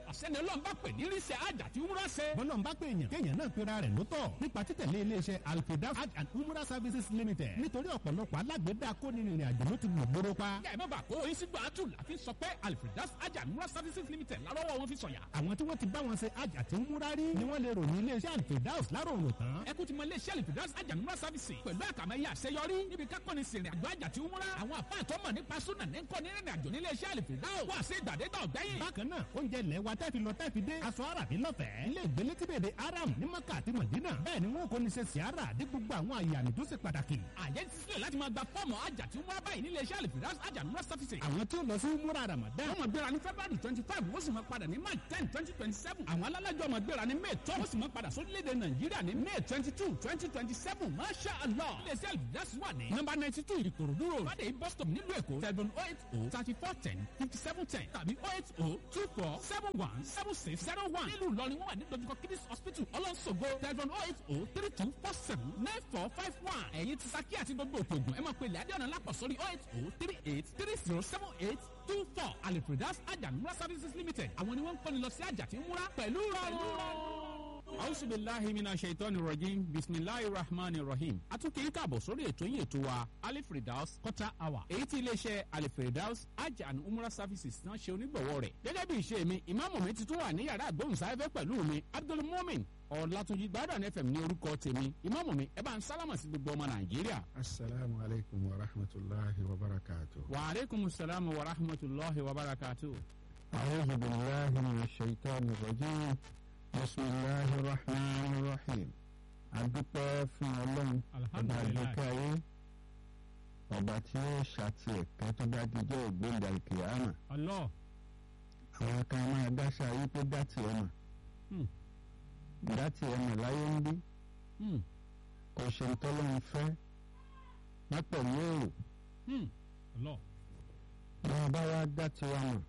ọ̀sẹ́ni ọlọ́run bá pè ní ríṣẹ́ àjà tí wúrà ṣe. bọ́lọ́n bá pè èèyàn kéèyàn náà pera rẹ̀ lótọ̀ nípa títẹ̀lé iléeṣẹ́ alfredas hajj and umrah services limited nítorí ọ̀pọ̀lọpọ̀ alágbèédá kónírìnrìn àjò ló ti gbòòrò pa. kẹ́ ẹ̀ má bàa kó oyin sígbà àtù láfi sọ pé alfredas àjà and umrah services limited lárọ́wọ́ wọn fi sọ̀yà. àwọn tí wọ́n ti bá wọn ṣe hajj àti umrah rí ni wọ́n lè ròyìn iléeṣẹ́ alfredas láròrò tán. ẹ kú ti mọ iléeṣẹ́ alfredas àjà and umrah services pẹ̀lú àkàmẹ́yẹ àṣeyọrí níbi kákọ́ni sìnrìn àjò àjà àti umrah àwọn àfáà tó mọ̀ nípa súnà ní kọ́ ní rìnrìn àjò nílé iṣẹ́ alfredas wà sí ìgbàdégbà ọ̀gbẹ́yìn. bákan náà oúnjẹ ilẹ̀ wa tẹ́fi lọ tẹ́fi dé aṣọ àràbí lọ́fẹ̀ẹ́ ilé ìgbélé tí bèbè aram ní maka àti madina bẹ́ẹ̀ ni wọn kò ní ṣe siara dé gbogbo àwọn àyàmì tó ṣe pàtàkì. àyẹ̀ ti sílẹ̀ láti máa gba fọ́ọ̀mù àjà tí umrah báyìí nílé iṣẹ́ alfredas àjà and umrah services. àwọn tí ó lọ sí múra ramadan wọ́n máa gbéra ní february twenty five wọ́n sì máa padà ní march ten twenty twenty seven àwọn alálàjọ máa gbéra ní may twelve wọ́n sì máa padà sórílẹ̀-èdè nàìjíríà ní may twenty two twenty twenty seven masha allah iléeṣẹ́ alvidas wà ní nọ́mbà ninety two ìkòròdú road fàdé bus stop nílùú èkó seven oh eight oh thirty four ten fifty seven ten tàbí oh eight oh two four seven one seven six zero one nílùú ìlọrin wọ́n wà ní dojúkọ kidis hospital ọlọ́sọ̀gbọ̀ seven oh eight oh three two four seven nine four five one ẹ̀yin ti saki àti gbogbo òkè ògùn ẹ máa pe ilẹ̀ adé ọ̀nà lápọ̀ sórí oh eight oh three eight three zero seven eight two four alipredas ajamura services limited àwọn ni wọ́n ń kọ́ni lọ sí àjà tí ń múra pẹ̀lú rọrùn. ausubilahi mina shaitani rajim bisimilahi rahmani rahim atunke yín káàbọ̀ sórí ètò yín ètò wa alifredaus quarter hour èyí tí iléeṣẹ́ alifredaus hajj and umrah services náà ṣe onígbọ̀wọ́ rẹ̀ gẹ́gẹ́ bí ìṣe mi ìmáàmù mi ti tún wà ní yàrá àgbóhùnsáfẹ́ pẹ̀lú mi abdulmumin ọ̀làtúnjì gbádùn fm ní orúkọ tèmi ìmáàmù mi ẹ bá ń sálámà sí gbogbo ọmọ nàìjíríà. asalaamu alaykum wa rahmatulahi wa barakatu. wa aleykum salaam wa rahmatulahi wa barakatu. أعوذ بالله من الشيطان الرجيم بسم الله الرحمن الرحيم adúpẹ́ fún ọlọ́run ọba àgbẹ̀kẹ́ ayé ọba tí ó ṣàti ẹ̀kẹ́ tó bá dijọ́ ògbóǹda ìkìyàmà Allah. àwọn kan máa dáṣà ayé pé dátì ẹ̀mà dátì ẹ̀mà láyé ń bí kò ṣe ń tọ́lọ́run fẹ́ má pẹ̀lú èrò Allah. bí wọ́n bá wá dátì wa mọ̀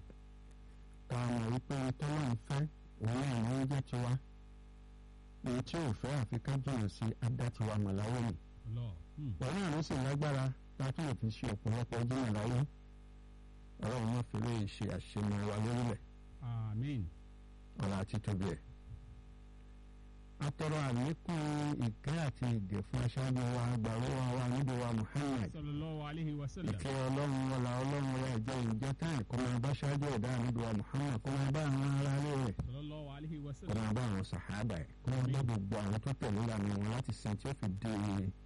ká mọ̀ wípé tọ́lọ́run fẹ́ òun náà ní jẹ́ tiwa èyí tí ò fẹ́ àfi ká jìnnà sí adátiwa mọ̀ láyé nì Allah. òun náà ló sì lágbára láti lè fi ṣe ọ̀pọ̀lọpọ̀ jìnnà láyé ọlọ́run má fi lè ṣe àṣemọ wa lórílẹ̀ Amin. ọ̀rọ̀ àti tóbi ẹ̀. atọ́rọ àlékún ìkẹ́ àti ìgẹ̀ fún aṣáájú wa gbàrúwà wa níbi wa Muhammad Sallallahu alayhi wa sallam. ìkẹ́ ọlọ́run wọlá ọlọ́run wọlá ìjẹ́ ìjẹ́ táì kó máa bá ṣáájú ẹ̀dá níbi wa Muhammad kó máa bá àwọn ará ilé rẹ̀ Sallallahu alayhi wa kó sallam. máa bá àwọn sàhábà ẹ̀ kó máa bá gbogbo àwọn tó tẹ̀lé ìlànà wọn láti sin tí ó fi di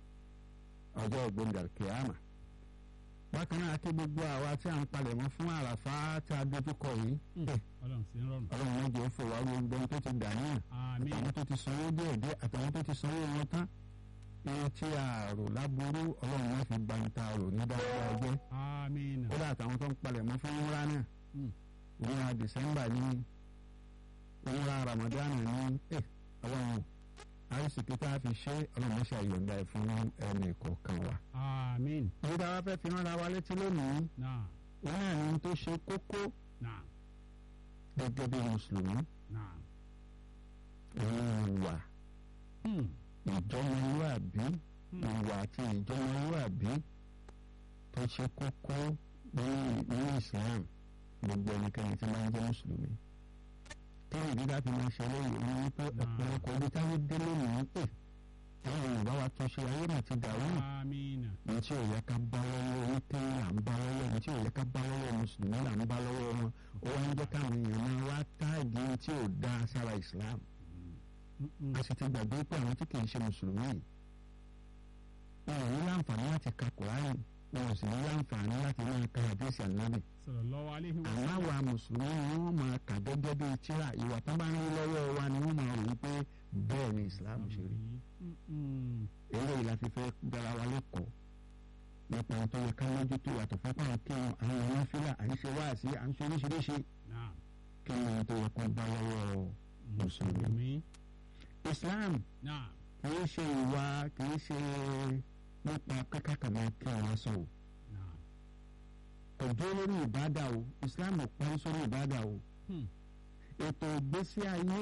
ọjọ́ ògbóǹdà kìámà. bákan náà kí gbogbo àwa tí a ń palẹ̀mọ́ fún àràfá tí a dojúkọ yìí Ọlọ́run sí ń rọrùn. ọlọ́run méje ó fòwá gbogbo ohun tó ti dà níyàn Amin. àtàwọn tó ti sanwó díẹ̀ díẹ̀ àtàwọn tó ti sanwó wọn tán ihun tí a rò láburú ọlọ́run má fi gba ní ta rò ní dáadáa jẹ́ Amin. kódà àtàwọn tó ń palẹ̀mọ́ fún múra náà Mm. ìyá dìsẹ́mbà ní múra ramadan ní ẹ̀ ọlọ́run àìsìkí tá a fi ṣe ọlọ́run má ṣe àyọ̀ǹda ẹ̀ fún ẹnì kọ̀ọ̀kan wa. Amin. èyí tá a wá fẹ́ fi rán ara wa létí lónìí Naam. òun náà ní ohun tó ṣe kókó Naam. gẹ́gẹ́ bí mùsùlùmí Naam. òun ìwà Hmm. ìjọmọlúàbí Hmm. ìwà àti ìjọmọlúàbí tó ṣe kókó nínú nínú Islam gbogbo ẹnikẹ́ni tí máa ń jẹ́ mùsùlùmí. kí ni ìdílé àti máa ṣe eléyìí ní wípé ọ̀pọ̀lọpọ̀ ibi táwọn dé lónìí pé àwọn Yorùbá wa tún ṣe ayé náà ti dàrú Amin. ní tí ò yẹ ká bá lọ́wọ́ onítẹ̀yìn là ń bá lọ́wọ́ ní tí ò yẹ ká bá lọ́wọ́ mùsùlùmí là ń bá lọ́wọ́ wọn ó wá ń jẹ́ káwọn èèyàn máa wá táàgì tí ò dá sára Islam Mm-mm. a sì ti gbàgbé pé àwọn tí kì í ṣe mùsùlùmí yìí wọn ò ní láǹfààní láti ka kùránì wọn ò sì ní láǹfààní láti máa ka àdéhìsì ànábì Sallallahu alayhi wa àmọ́ sallam. àwa mùsùlùmí ni wọ́n máa kà gẹ́gẹ́ bíi tíra ìwà tó bá ń rí lọ́wọ́ wa ni wọ́n máa rò wípé bẹ́ẹ̀ ni Islam ṣe rí Mm-mm. eléyìí la fi fẹ́ dára wa lẹ́kọ̀ọ́ nípa ohun tó yẹ ká mójútó yàtọ̀ fún pàrọ̀ kí wọn àwọn ọmọ fílà à ń ṣe wáàsí à ń ṣe oríṣiríṣi Naam. kí ni ohun tó yẹ kó bá lọ́wọ́ Mùsùlùmí. Islam Naam. kìí ṣe ìwà kìí ṣe nípa kákàkàmọ́ kí wọ́n sọ o Naam. kò dúró lórí ìbádà o Islam ò parí sórí ìbádà o Hmm. ètò ìgbésí ayé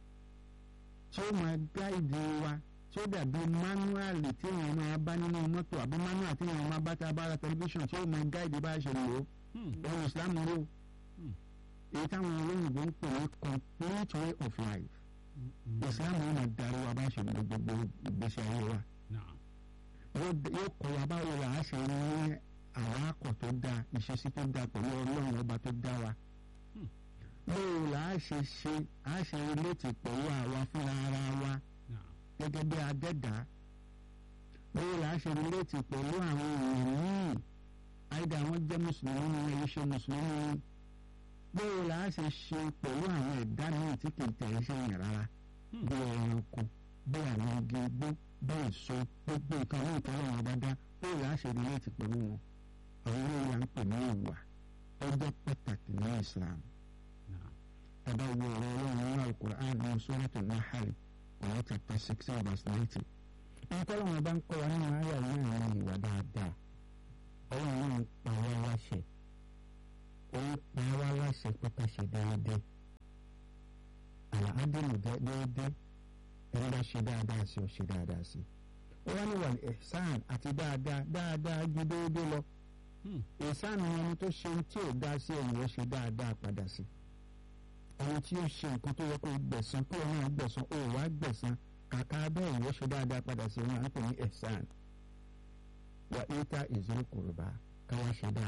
tí ó máa gáìdì wa tí ó dàbí mánuàlì tí èèyàn máa bá nínú mọ́tò àbí mánuàlì tí èèyàn máa bá tá a bá ra tẹlifíṣàn tí ó máa gáìdì bá a ṣe lò ó Hmm. ohun Islam rò Hmm. èyí táwọn olóyìnbó ń pè ní complete way of life islam yóò máa darí wa bá ṣe lo gbogbo ìgbésí ayé wa yóò kọ́ wa báwo la á ṣe ní àwọn akọ̀ tó dáa ìṣesí tó dáa pẹ̀lú ọlọ́run ọba tó dá wa báwo la á ṣe ṣe á ṣe relate pẹ̀lú àwa fúnra ara wa gẹ́gẹ́ bí adẹ́dá báwo la á ṣe relate pẹ̀lú àwọn èèyàn míì àìdá àwọn jẹ́ mùsùlùmí ni ẹ̀yìn ṣe mùsùlùmí ni báwo la á ṣe ṣe pẹ̀lú àwọn ẹ̀dá míì tí kì í tẹ̀ ẹ́ ṣe yàn rárá bí ẹranko bí àwọn igi igbó bí èso gbogbo nǹkan ní ìtọ́lọ́ wọn bá dá báwo la á ṣe relate pẹ̀lú wọn àwọn olóyè à ń pè ní ìwà ọjọ́ pàtàkì ní Islam tàbá wo ọ̀rọ̀ ọlọ́run nínú Al-Qur'an ní Suratu Nahl ọ̀rọ̀ chapter sixteen verse ninety ìtọ́lọ́ wọn bá ń kọ́ wa nínú ayà yìí àwọn ìwà dáadáa ọlọ́run náà ń pa wá láṣẹ ó ń pa wá láṣẹ pé ká ṣe déédéé àlàádìmù déédéé ẹni bá ṣe dáadáa sí ọ ṣe dáadáa sí ó wá ní wàlẹ̀ ẹ̀sán àti dáadáa dáadáa ju déédéé lọ ẹ̀sán ni ẹni tó ṣe tí ò dá sí ẹ̀yìn ó ṣe dáadáa padà sí ẹni tí ó ṣe nǹkan tó yẹ kó gbẹ̀san kó o náà gbẹ̀san ó wá gbẹ̀san kàkà bẹ́ẹ̀ ìwọ ṣe dáadáa padà sí wọn à ń pè ní ẹ̀sán wà íta ìzúrò kòròbá káwá ṣe dáadáa.